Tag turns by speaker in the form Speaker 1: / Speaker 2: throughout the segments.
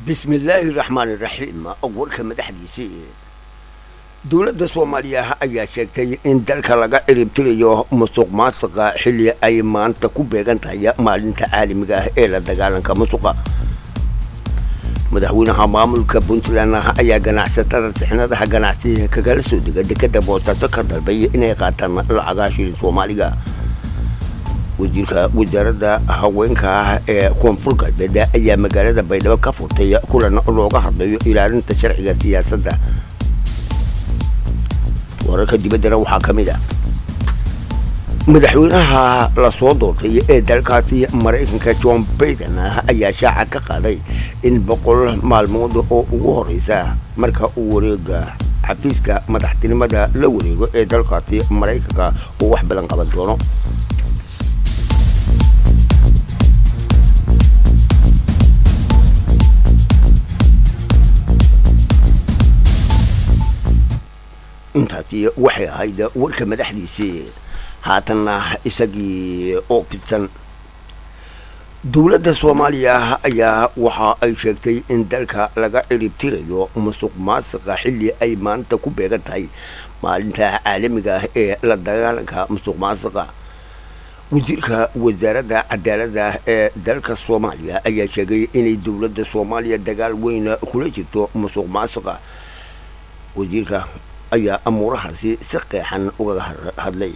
Speaker 1: bismillaahi raxmaani raxiim warka madaxdiisii dowladda soomaaliya ayaa sheegtay in dalka laga ciribtirayo musuq maasuqa xilli ay maanta ku beegan tahay maalinta caalamiga ah ee la dagaalanka musuqa madaxweynaha maamulka puntland ayaa ganacsatada sixnadaha ganacsiga kagala soo dega dekada boosaaso ka dalbay inay qaataan lacagaha shilin soomaaliga wasiirka wasaaradda haweenka ah ee koonfur galbeed ayaa magaalada baydhabo ka furtay kulan looga hadlayo ilaalinta sharciga siyaasadda wararka dibaddana waxaa ka mid ah madaxweynaha lasoo doortay ee dalkaasi maraykanka john baiden ayaa shaaca ka qaaday in boqol maalmood oo ugu horeysa marka uu wareega xafiiska madaxtinimada la wareego ee dalkaasi maraykanka uu wax badan qaban doono intaasi waxay ahayd warka madaxdiisii haatanna isagii oo fidsan dowladda soomaaliya ayaa waxa ay sheegtay in dalka laga ciribtirayo musuq maasuqa xilli ay maanta ku beegan tahay maalinta caalamiga ah ee la dagaalanka musuq maasuqa wasiirka wasaaradda cadaaladda ee dalka soomaaliya ayaa sheegay inay dowladda soomaaliya dagaal weyn kula jirto musuq maasuqa wasiirka ayaa amuurahaasi si qeexan ugaga hadlay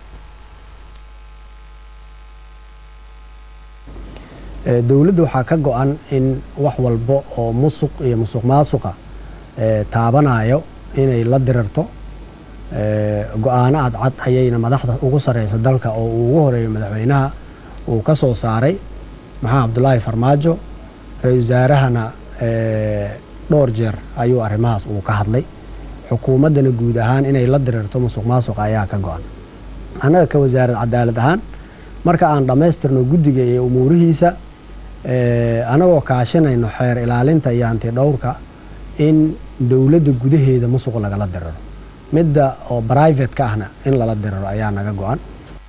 Speaker 2: dowladda waxaa ka go-an in wax walba oo musuq iyo musuq maasuqa taabanayo inay la dirarto go-aano cadcad ayayna madaxda ugu sareysa dalka oo uu ugu horeeyo madaxweynaha uu ka soo saaray maxamed cabdulaahi farmaajo ra-isul wasaarahana dhowr jeer ayuu arrimahaas uu ka hadlay xukuumaddana guud ahaan inay la dirirto musuq maasuqa ayaa ka go-an annaga ka wasaarad cadaalad ahaan marka aan dhammaystirno guddiga iyo umuurihiisa anagoo kaashanayno xeer ilaalinta iyo hanti dhowrka in dowladda gudaheeda musuq lagala diriro midda oo brivate-ka ahna in lala diriro ayaa naga go-an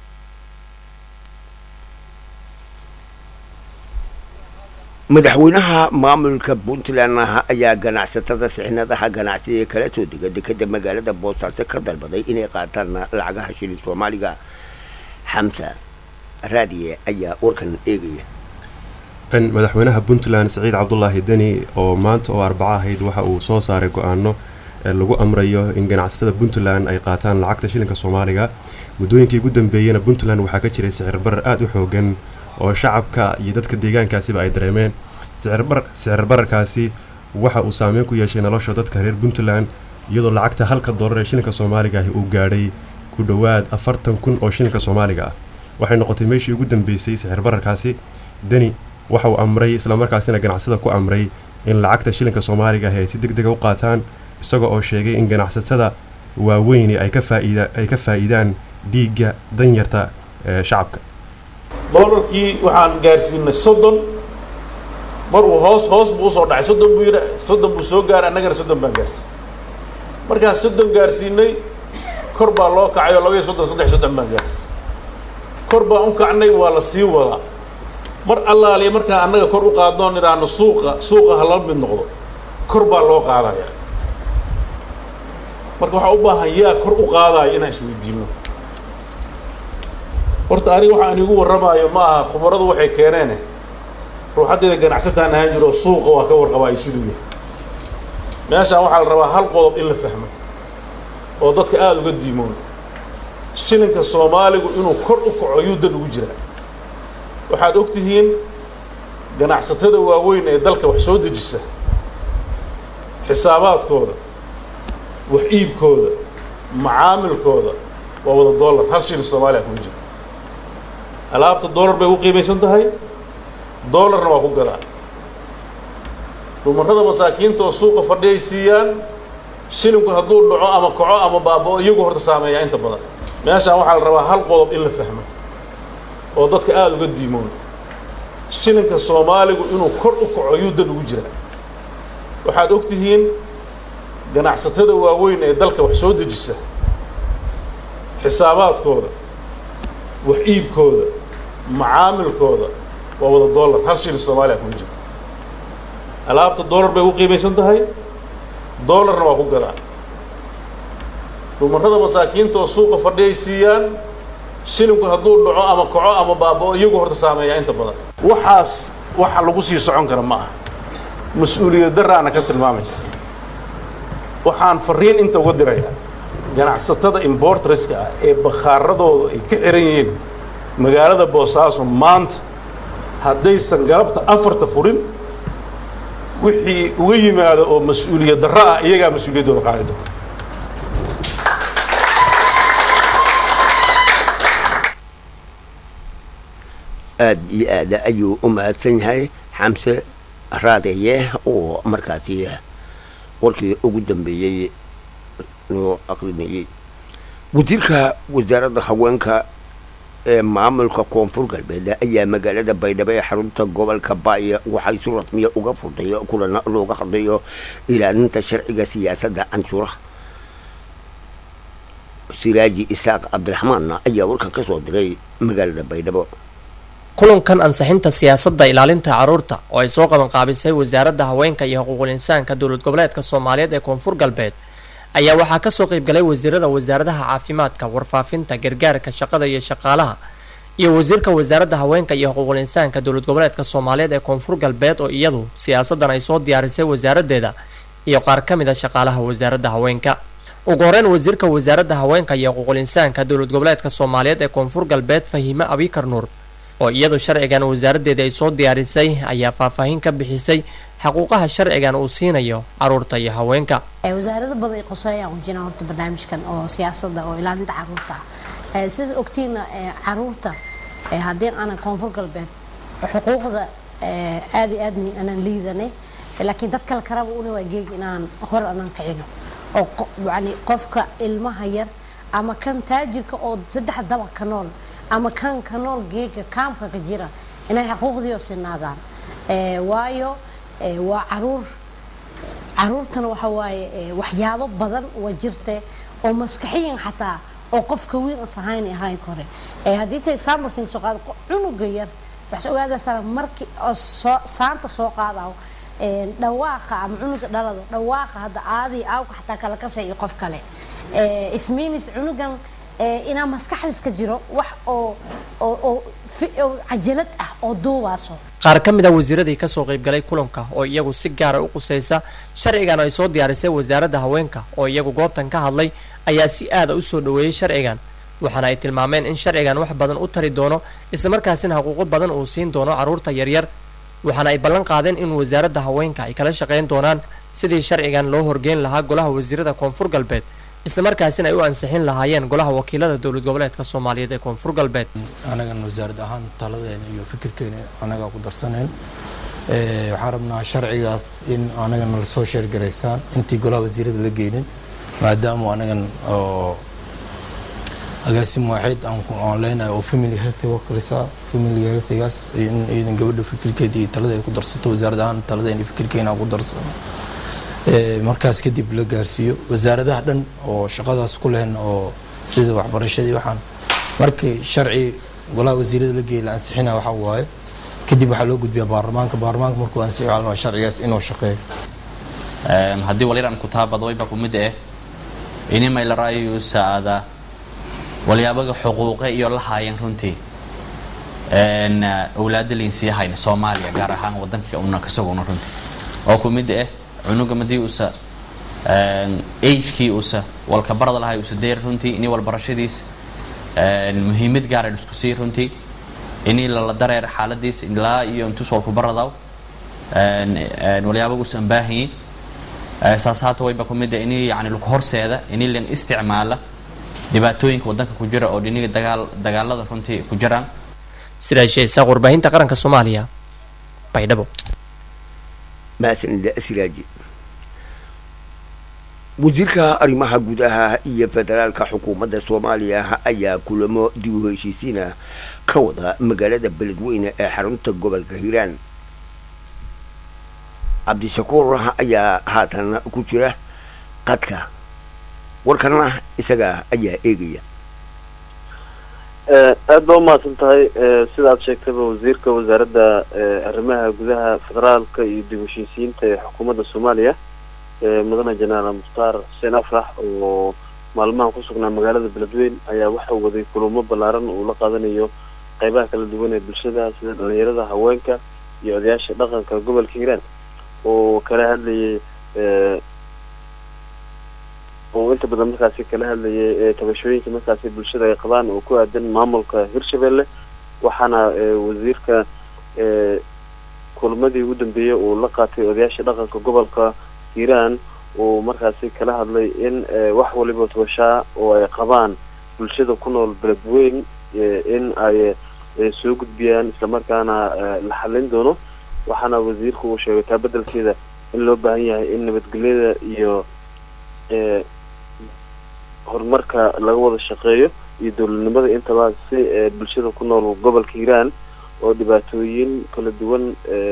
Speaker 1: madaxweynaha maamulka puntland ayaa ganacsatada sixnadaha ganacsiga kala soo dega dekada magaalada boosaaso ka dalbaday inay qaataan lacagaha shilin soomaaliga xamsa raadiye ayaa warkan eegaya
Speaker 3: madaxweynaha puntland siciid cabdulaahi deni oo maanta oo arbaco ahayd waxa uu soo saaray go-aano lagu amrayo in ganacsatada puntland ay qaataan lacagta shilinka soomaaliga muddooyinkii ugu dambeeyena puntland waxaa ka jiray sicir barar aada u xoogan oo shacabka iyo dadka deegaankaasiba ay dareemeen sicir bararkaasi waxa uu saameyn ku yeeshay nolosha dadka reer puntland iyadoo lacagta halka doolar ee shilinka soomaaliga ahi uu gaadhay ku dhowaad afartan kun oo shilinka soomaaliga ah waxay noqotay meeshii ugu dambeysay sicir bararkaasi deni waxa uu amray islamarkaasina ganacsada ku amray in lacagta shilinka soomaaliga ahi ay si deg dega u qaataan isaga oo sheegay in ganacsatada waaweyni ay ka faa'iidaan dhiigga danyarta ee shacabka
Speaker 4: doolarkii waxaan gaarsiinay soddon mar uu hoos hoos buu usoo dhacay soddon buu yidha soddon buu soo gaaray annagana soddon baan gaarsiinay markaan soddon gaarsiinay kor baa loo kacay oo laba iyo soddon saddex soddon baan gaarsiinay kor baan u kacnay waa la sii wadaa mar allaaliya markaan annaga kor u qaadnoo nidhaahno suuqa suuqa ha la mid noqdo kor baa loo qaadaya marka waxaa u baahan yaa kor u qaadaayo inaan isweydiino horta aniga waxaan igu warramaayo ma aha khubaradu waxay keeneene ruuxaddeeda ganacsataan ahaan jiro suuqa waa ka warqabaayo siduu yahay meeshaan waxaa la rabaa hal qodob in la fahmo oo dadka aada uga diimoon shilinka soomaaligu inuu kor u kaco yuu dan ugu jiraa waxaad og tihiin ganacsatada waaweyn ee dalka wax soo dejisa xisaabaadkooda wax iibkooda macaamilkooda waa wada dollar hal shilin soomaaliya kuma jiro alaabta dollar bay u qiimaysan tahay dollarna waa ku gadaa dumarrada masaakiinta oo suuqa fadhiyay siiyaan shilinku hadduu dhaco ama kaco ama baaba-o iyagu horta saameeyaa inta badan meeshaan waxaa la rabaa hal qodob in la fahmo oo dadka aada uga diimoon shilinka soomaaligu inuu kor u kaco yuu dan ugu jiraa waxaad og tihiin ganacsatada waaweyn ee dalka wax soo dejisa xisaabaadkooda wax iibkooda macaamilkooda waa wada dollar hal shilin soomaaliya kuma jiro alaabta dollar bay u qiimaysan tahay dollarna waa ku gadaan dumarrada masaakiinta oo suuqa fadhiyay siiyaan shilinku hadduu dhaco ama kaco ama baaba'o iyagu horta saameeyaa inta badan waxaas waxa lagu sii socon kara ma aha mas-uuliyad daraana ka tilmaamaysa waxaan fariin inta uga dirayaa ganacsatada importreska ah ee bakhaaradooda ay ka xiran yihiin magaalada boosaaso maanta haddaysan galabta afarta furin wixii uga yimaado oo mas-uuliyad darro ah iyagaa mas-uuliyaddooda qaadi doona
Speaker 1: aada iyo aada ayuu u mahadsan yahay xamse raadeeye oo markaasi warkii ugu dambeeyey noo aqrinayey wasiirka wasaaradda haweenka ee maamulka koonfur galbeed ayaa magaalada baydhabo ee xarunta gobolka baaya waxay si rasmiya uga furtay kulana looga hadlayo ilaalinta sharciga siyaasadda canshuuraha siraaji isaaq cabdiraxmaan ayaa warkan ka soo diray magaalada baydhabo
Speaker 5: kulankan ansixinta siyaasadda ilaalinta carruurta oo ay soo qabanqaabisay wasaaradda haweenka iyo xuquuqul insaanka dowlad goboleedka soomaaliyeed ee koonfur galbeed ayaa waxaa kasoo qaybgalay wasiirada wasaaradaha caafimaadka warfaafinta gargaarka shaqada iyo shaqaalaha iyo wasiirka wasaaradda haweenka iyo xuquuqul insaanka dowlad goboleedka soomaaliyeed ee koonfur galbeed oo iyadu siyaasadan ay soo diyaarisay wasaaradeeda iyo qaar ka mid a shaqaalaha wasaaradda haweenka ugu horeyn wasiirka wasaaradda haweenka iyo xuquuqul insaanka dowlad goboleedka soomaaliyeed ee koonfur galbeed fahiime abikar nuur oo iyadu sharcigan wasaaradeeda ay soo diyaarisay ayaa faahfaahin ka bixisay xaquuqaha sharcigan uu siinayo caruurta iyo haweenka
Speaker 6: wasaarada badan ay qoseeyaan u jiraan horta barnaamijkan oo siyaasadda oo ilaalinta caruurta ah sida ogtiina caruurta haddii aanan koonfur galbeed xuquuqda aad iyo aadni aanan liidanay laakiin dad kale karaba una waa geeg inaan hor aanan kicino oo yani qofka ilmaha yar ama kan taajirka oo saddex dabaq ka nool ama kan ka nool geega kaamka ka jira inay xuquuqdiio sinaadaan waayo waa caruur caruurtana waxa waaye waxyaabo badan waa jirte oo maskaxiyan xataa oo qofka wiil as ahayn ahayn kore haddii ta example sing soo qaado cunuga yar waxaad ogaadaysaa markii oo soo saanta soo qaadaw dhawaaqa ama cunuga dhalado dhawaaqa hadda aadii aawka xataa kala kasay iyo qof kale ismiinis cunugan inaa maskaxdiis ka jiro wax oo oo cajalad ah oo duubaaso
Speaker 5: qaar ka mid a wasiiradii kasoo qaybgalay kulanka oo iyagu si gaara u qusaysa sharcigan ay soo diyaarisay wasaaradda haweenka oo iyagu goobtan ka hadlay ayaa si aada u soo dhaweeyey sharcigan waxaana ay tilmaameen in sharcigan wax badan u tari doono islamarkaasina xuquuqo badan uu siin doono carruurta yaryar waxaana ay ballan qaadeen in wasaaradda haweenka ay kala shaqayn doonaan sidii sharcigan loo horgeyn lahaa golaha wasiirada koonfur galbeed islamarkaasina ay u ansixin lahaayeen golaha wakiilada dowlad goboleedka soomaaliyeed ee koonfur galbeed
Speaker 7: anagan wasaarad ahaan taladeena iyo fikirkeena anagaa ku darsaneen waxaan rabnaa sharcigaas in anagana lasoo sheergaraysaan intii golaha wasiirada la geynin maadaama anagan oo agaasim waaxeed aan leenahay oo family health workers ah family healthigaas in iidan gabadha fikirkeeda iyo taladeeda ku darsato wasaarad ahaan taladeena iyo fikirkeena ku darsano markaas kadib la gaarsiiyo wasaaradaha dhan oo shaqadaas ku lehen oo sida waxbarashadii waxaan markii sharci golaha wasiirada la geeyay la ansixina waxa waaye kadib waxaa loo gudbiyaa baarlamaanka baarlamaanka markuu ansixiyo waxaa la rabaa sharcigaas inuu shaqeeyo
Speaker 8: haddii waliran kutaabad wayba kumid eh inimay la ra'ayu saada waliyaabaga xuquuqe iyo la haayeen runtii awlaada liinsiya hayna soomaaliya gaar ahaan wadanka una kasaguna runtii oo kumid eh cunuga madii usa agekii usa walka barada lahay usa deer runtii ini walbarashadiis muhiimad gaara isku sii runtii ini lala dareer xaaladiis ilaa iyo intus walku baradaw waliyaabaga usan baahanyin saas haata wayba kumid ah ini yani lagu horseeda ini lan isticmaala dhibaatooyinka wadanka ku jira oo dhiniga dagaal dagaalada runtii ku jiraan
Speaker 5: sidaa sheesaaq warbaahinta qaranka soomaaliya baydhabo
Speaker 1: mahadsanida siraaji wasiirka arrimaha gudaha iyo federaalka xukuumadda soomaaliya ayaa kulamo dib u heshiisiina ka wada magaalada beledweyne ee xarunta gobolka hiiraan cabdishakuur ayaa haatan ku jira qadka warkana isaga ayaa eegaya
Speaker 9: aada baa umahadsan tahay sida aad sheegtayba wasiirka wasaaradda arrimaha gudaha federaalka iyo dib heshiisiyiinta ee xukuumadda soomaaliya mudane jenaraal mukhtaar xuseen afrax oo maalmahan ku sugnaa magaalada beledweyn ayaa waxau waday kulamo ballaaran uu la qaadanayo qeybaha kala duwan ee bulshada sida dhalinyarada haweenka iyo odayaasha dhaqanka gobolka hiiraan oo kala hadlayay oo inta badan markaasi kala hadlayay tabashooyinka markaasi bulshada ay qabaan oo ku aadan maamulka hirshabelle waxaana wasiirka kulmadii ugu dambeeyey uu la qaatay odayaasha dhaqanka gobolka hiiraan uu markaasi kala hadlay in wax waliba tabashaa oo ay qabaan bulshada ku nool beledweyn in ay soo gudbiyaan islamarkaana la xalin doono waxaana wasiirku uu sheegay taa bedelkeeda in loo baahan yahay in nabadgelyada iyo horumarka laga wada shaqeeyo iyo dowladnimada intaba si bulshada ku nool gobolka hiiraan oo dhibaatooyin kala duwan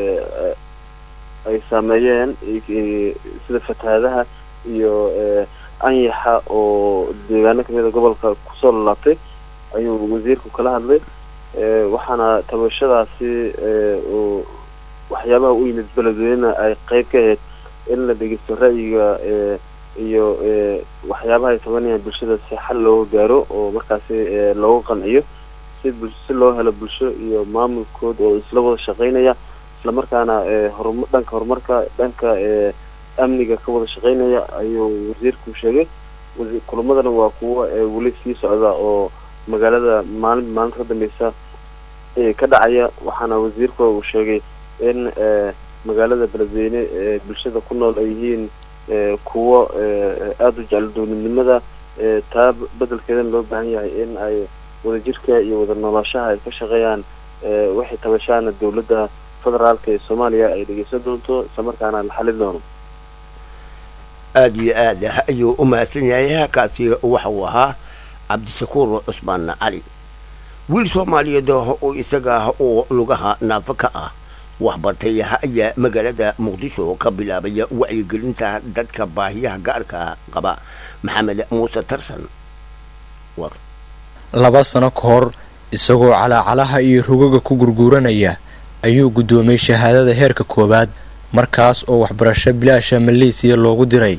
Speaker 9: ay saameeyeen sida fatahaadaha iyo anyaxa oo deegaano kamida gobolka kusoo lalaabtay ayuu wasiirku kala hadlay waxaana tabashadaasi waxyaabaha u yimid beledweyne ay qeyb ka ahayd in la dhegeysto ra'yiga iyo waxyaabaha ay tabanayaan bulshada si xal looga gaaro oo markaasi looga qanciyo si si loo helo bulsho iyo maamulkood oo isla wada shaqeynaya islamarkaana horum dhanka horumarka dhanka amniga ka wada shaqeynaya ayuu wasiirku sheegay kulamadana waa kuwa weli sii socda oo magaalada maalin maalinta ka dambeysa ka dhacaya waxaana wasiirku uu sheegay in magaalada beledweyne bulshada ku nool ay yihiin kuwo aada u jecel dowladnimada taa bedelkeedana loo baahan yahay in ay wadajirka iyo wada noolaashaha ay ka shaqeeyaan waxay tabashaana dowladda federaalka ee soomaaliya ay dhegeysan doonto islamarkaana la xalin doono
Speaker 1: aada iyo aad ayuu u mahadsan yahay kaasi waxa uu ahaa cabdishakuur cusmaan cali wiil soomaaliyeed oo isaga oo lugaha naafo ka ah waxbartay ayaa magaalada muqdisho ka bilaabaya wacyigelinta dadka baahiyaha gaarka qaba maxamed muuse tarsan
Speaker 10: laba sano ka hor isagoo calaacalaha iyo rugaga ku gurguuranaya ayuu guddoomiyey shahaadada heerka koowaad markaas oo waxbarasho bilaasha maleesiya loogu diray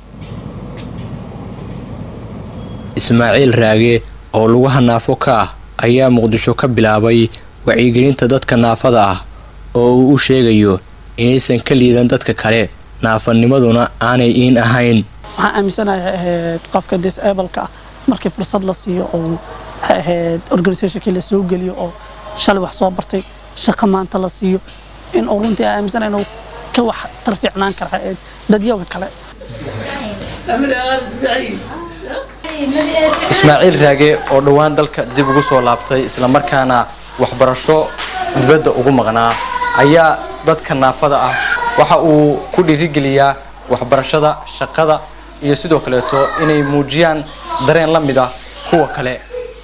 Speaker 10: ismaaciil raage oo lugaha naafo ka ah ayaa muqdisho ka bilaabay wacyigelinta dadka naafada ah oo uu u sheegayo inaysan ka liidan dadka kale naafanimaduna aanay iin ahayn
Speaker 11: waxaan aaminsanahay ahayd qofka disableka ah markii fursad la siiyo oo waxay ahayd organisationkii la soo geliyo oo shalay wax soo bartay shaqo maanta la siiyo in uu runtii aan aaminsanahay inuu ka wax tarfiicnaan kara ahayd dadyaga kale
Speaker 10: ismaaciil raage oo dhowaan dalka dib ugu soo laabtay islamarkaana waxbarasho dibadda ugu maqnaa ayaa dadka naafada ah waxa uu ku dhiirigeliyaa waxbarashada shaqada iyo sidoo kaleeto inay muujiyaan dareen la mid ah kuwa kale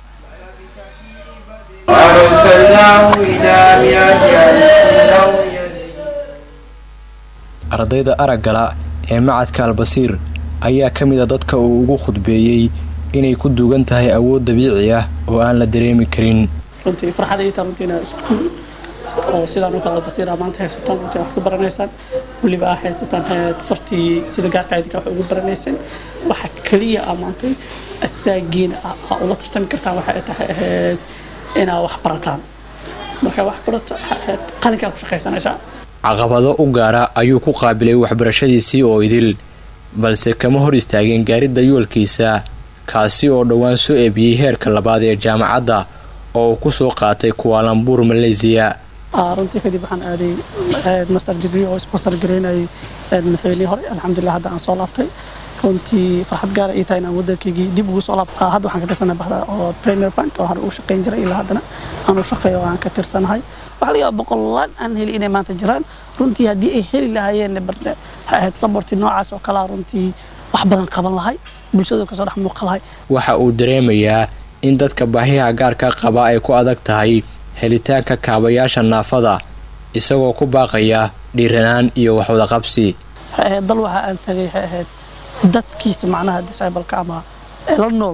Speaker 10: ardayda araggala ee macadka albasiir ayaa ka mid a dadka uu ugu khudbeeyey inay ku duugan tahay awood dabiici ah oo aan la dareemi karin
Speaker 11: runtii farxad ay tahay runtiina iskuul oo sidaan oo kale albasiir aa maanta haysataan runtii wax ku baranaysaan weliba aa haysataan heed fartii sida gaarka idinka wax ugu baranaysaan waxa keliya aa maantay asaagiina aa ula tartami kartaan waxa ay tahay ahayd inaa wax barataan marka wax barato ahayd qalinkaa ku shaqaysanaysaa
Speaker 10: caqabado u gaara ayuu ku qaabilay waxbarashadiisii oo idil balse kama hor istaageen gaaridda yoolkiisa kaasi oo dhowaan soo eebiyey heerka labaad ee jaamacadda oo uu ku soo qaatay kuwaalambuur maleysiya
Speaker 11: runtii kadib waxaan aaday master degree oo sponsor gareynayay madaxweynihii hore alxamdulilah hadda aan soo laabtay runtii farxad gaara ii tahay inaan waddankaygii dib ugu soo laabta hadda waxaan ka tirsanahay baxda oo premier bank oo hore uu shaqayn jiray ilaa haddana aan u shaqeeyo oo aan ka tirsanahay waxaa laga yaaba boqolaan aan heli inay maanta jiraan runtii haddii ay heli lahaayeen barne waxay ahayd saborti noocaas oo kalea runtii wax badan qaban lahay bulshada kasoo dhex muuqa lahay
Speaker 10: waxa uu dareemayaa in dadka baahiyaha gaarka qaba ay ku adag tahay helitaanka kaabayaasha naafada isagoo ku baaqaya dhiiranaan iyo waxwadaqabsi
Speaker 11: waxay ahayd dal waxa aan tagay waxay ahayd dadkiisa macnaha disableka ama ela nool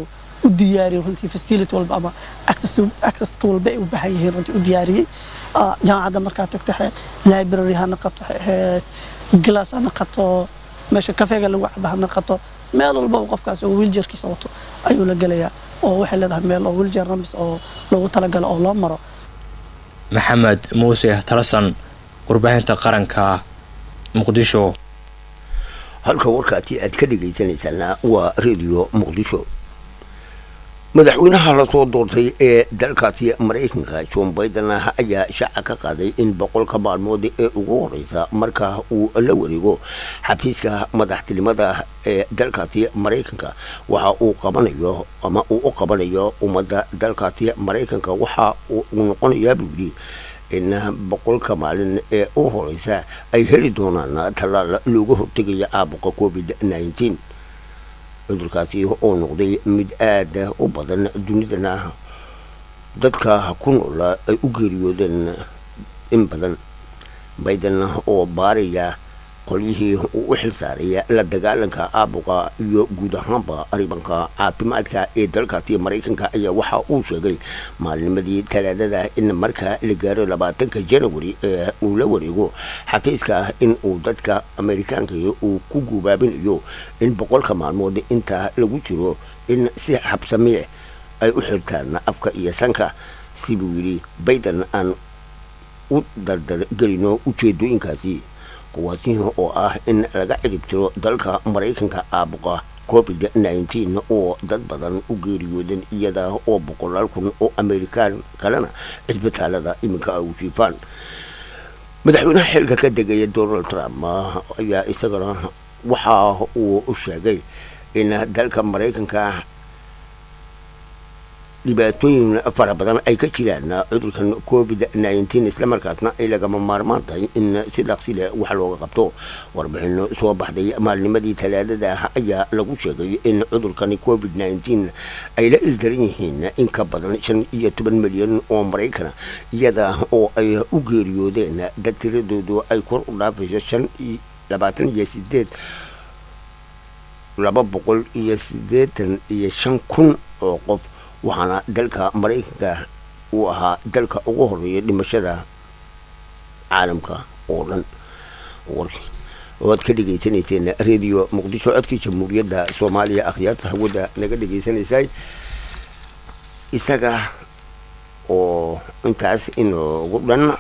Speaker 11: u diyaariyey runtii facility walba ama accesska walba ay u baahan yihiin runtii u diyaariyey jaamacadda markaa tagto library ha naqato waxay ahayd glass ha naqato meesha kafeega lagu caba ha naqato meel walbaba qofkaas oo wiiljarkiisa wato ayuu la gelayaa oo waxay leedahay meel oo wiiljar ramis oo loogu talagalo oo loo maro
Speaker 12: maxamed muuse talasan warbaahinta qaranka muqdisho
Speaker 1: halka warkaasi aad ka dhegaysanaysaana waa radio muqdisho madaxweynaha lasoo doortay ee dalkaasi maraykanka john biden ayaa shaaca ka qaaday in boqolka maalmood ee ugu horeysa marka uu la wareego xafiiska madaxtinimada ee dalkaasi maraykanka waxa uu qabanayo ama uu u qabanayo ummadda dalkaasi maraykanka waxa uu noqonayaa buu yidhi in boqolka maalin ee u horeysa ay heli doonaan tallaal looga hortegaya caabuqa covid nneteen cudurkaasi oo noqday mid aada u badan dunidana dadka ku noola ay u geeriyoodeen in badan biden oo baaraya qolyihii uu u xilsaaraya la dagaalanka caabuqa iyo guud ahaanba arribanka caafimaadka ee dalkaasi maraykanka ayaa waxa uu sheegay maalnimadii talaadada in marka la gaaro labaatanka janawari ee uu la wareego xafiiska in uu dadka amerikaanka uu ku gubaabinayo in boqolka maalmood inta lagu jiro in si xabsamiic ay u xirtaan afka iyo sanka sibuu yidhi biden aan u dardargelino ujeedooyinkaasi kuwaasi oo ah in laga cirib tiro dalka maraykanka caabuqa covid nneteen oo dad badan u geeriyoodan iyada oo boqolaal kun oo amerikaan kalena cisbitaalada iminka ay u jiifaan madaxweynaha xilka ka degaya donald trump ayaa isagana waxa uu sheegay in dalka maraykanka dhibaatooyin fara badan ay ka jiraan cudurkan covid nneteen islamarkaasna ay lagama maarmaan tahay in si dhaqsi leh wax looga qabto warbixino soo baxday maalnimadii talaadada ah ayaa lagu sheegay in cudurkani covid nneteen ay la ildaran yihiin in ka badan shan iyo toban milyan oo maraykana iyada oo ay u geeriyoodeen dad tiradoodu ay kor u dhaafayso shan labaatan iyo sideed laba boqol iyo siddeetan iyo shan kun oo qof waxaana dalka maraykanka uu ahaa dalka ugu horeeya dhimashada caalamka oo dhan warkii oad ka dhegaysanayseen radio muqdisho codkii jamhuuriyadda soomaaliya akhyaarta hawada naga dhegaysanaysay isaga oo intaas inoogu dhan